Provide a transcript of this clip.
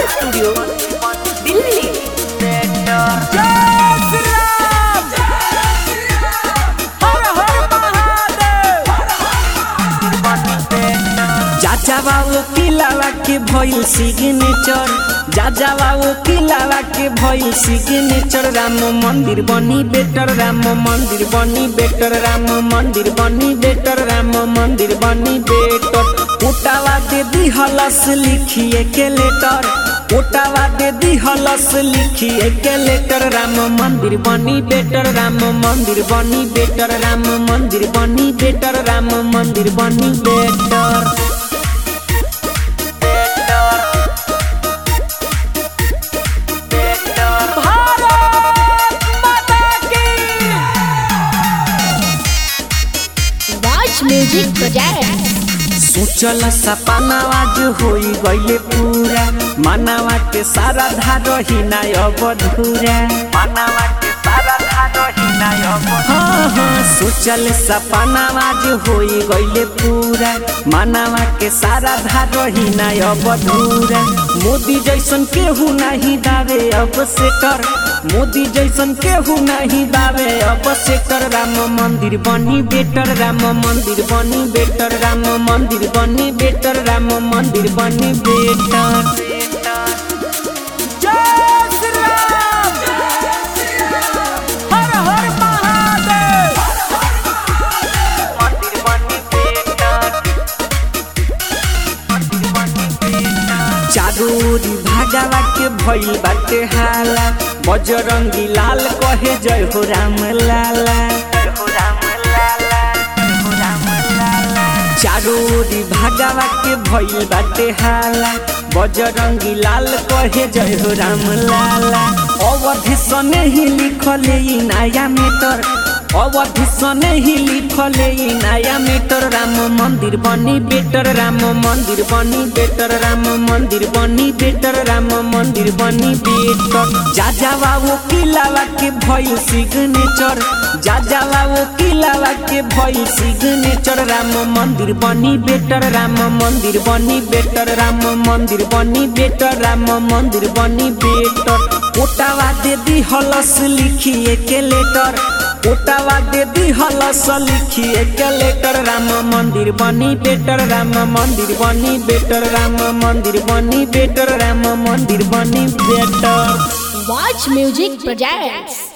Studio Delhi जा बाबू किलावा के भइल सिग्नेचर जा बाबू किलावा के भइल सिग्नेचर राम मंदिर बनी बेटर राम मंदिर बनी बेटर राम मंदिर बनी बेटर राम मंदिर बनी बेटर उटावा दे दी हलस लिखिए के लेटर उटावा दे दी हलस लिखिए के लेटर राम मंदिर बनी बेटर राम मंदिर बनी बेटर राम मंदिर बनी बेटर राम मंदिर बनी बेटर Watch Music Project. सोचल सपनावा जो होई गईले पूरा मानवा के सारा धारो ही ना अब धूरा मानवा के सारा धारो ही ना अब हाँ हाँ सोचल सपनावा जो होई गईले पूरा मानवा के सारा धारो ही ना अब धूरा मोदी जैसन केहू नहीं दावे अब से कर मोदी जैसन केहू नहीं दावे अब से कर राम मंदिर बनी बेटर राम मंदिर बनी बेटर राम मंदिर बनी बेटर राम मंदिर बनी बेटर चारोरी भागवा के भइल बाटे हाला बजरंगी लाल कहे जय हो राम लाला चारोरी भागवा के भइल बाटे हाला बजरंगी लाल कहे जय हो राम लाला अवधि सने ही लिखले ई नया मीटर अवधि सने ही लिखले ई नया मीटर राम मंदिर बनी बेटर राम मंदिर बनी बेटर राम मंदिर बनी बेटर राम मंदिर बनी बेटर जा जावा वो किलावा के भइल सिग्नेचर जा जावा वो किलावा के भइल सिग्नेचर राम मंदिर बनी बेटर राम मंदिर बनी बेटर राम मंदिर बनी बेटर राम मंदिर बनी बेटर ओटावा दे दी हलस लिखिए के लेटर ओटावा दे दी हलस लिखिए के लेटर राम मंदिर बनी बेटर राम मंदिर बनी बेटर राम मंदिर बनी बेटर राम मंदिर बनी बेटर Watch Music Project.